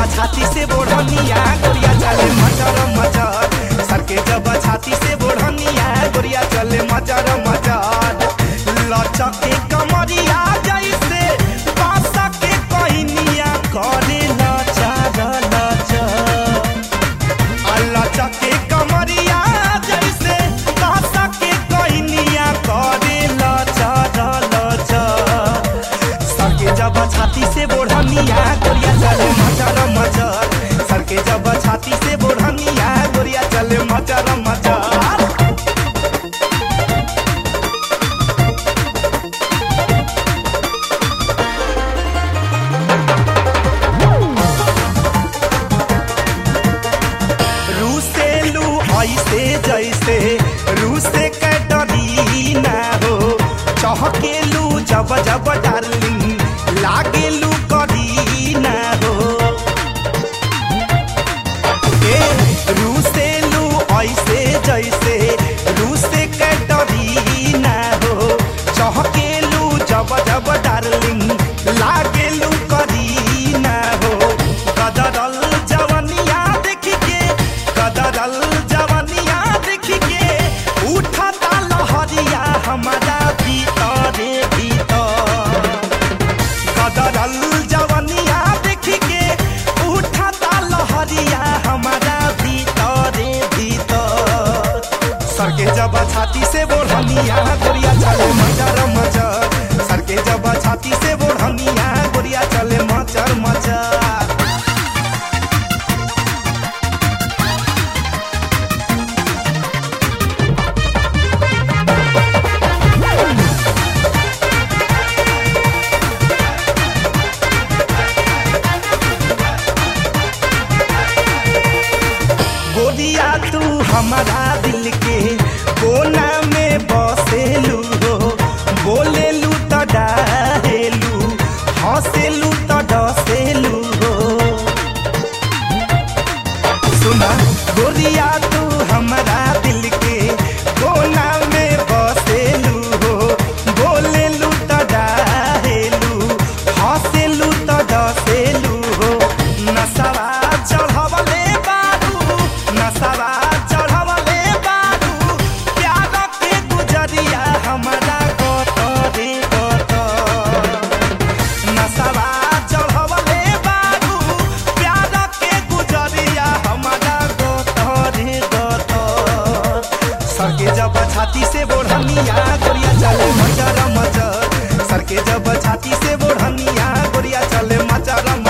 छाती से बोढ़निया गोरिया चले मचर मचर सर के जब छाती से बोढ़निया गोरिया चले मचर मचर लचके कमरिया जैसे बासा के कहनिया करे लचर लचर अल्लाह चके कमरिया जैसे कासा के कहनिया करे लचर लचर सर के जब छाती से बोढ़निया गोरिया चले मचर मचर सर के जब छाती से बोढ़निया गोरिया चले मचर मचर रूसेलू ऐसे जैसे रूसे के डरी ना हो चहकेलू जब जब डार्लिंग लागेलू करी ना हो ए रूसेलू ऐसे जैसे रूसे के डरी ना हो चहकेलू जब जब डार्लिंग लागेलू करी ना हो कदरल जवनिया देख के कदरल जवनिया देख के उठता लहरिया हमारा भीतरे भीतर कदरल जवनिया देख के उठता लहरिया हमारा भीतरे भीतर सर के जब छाती से बोढ़निया गोरिया चले मचर मचर सर के जब छाती से बोढ़निया गोरिया चले मचर मचर गोरिया तू हमारा दिल के कोना में बसेलू हो बोलेलू तो डाहेलू हंसेलू तो डसेलू हो सुना गोरिया तू हमारा दिल के कोना में बसेलू हो बोलेलू तो डाहेलू हंसेलू तो डसेलू हो नसवा चढ़वले बारू नसवा चढ़वले बारू प्यार के गुजरिया हमारा गतरे गतर नसवा चढ़वले बारू प्यार के गुजरिया हमारा गतरे गतर सर के जब छाती से बोढ़निया गोरिया चले मचर मचर सर के जब छाती से बोढ़निया गोरिया चले मचर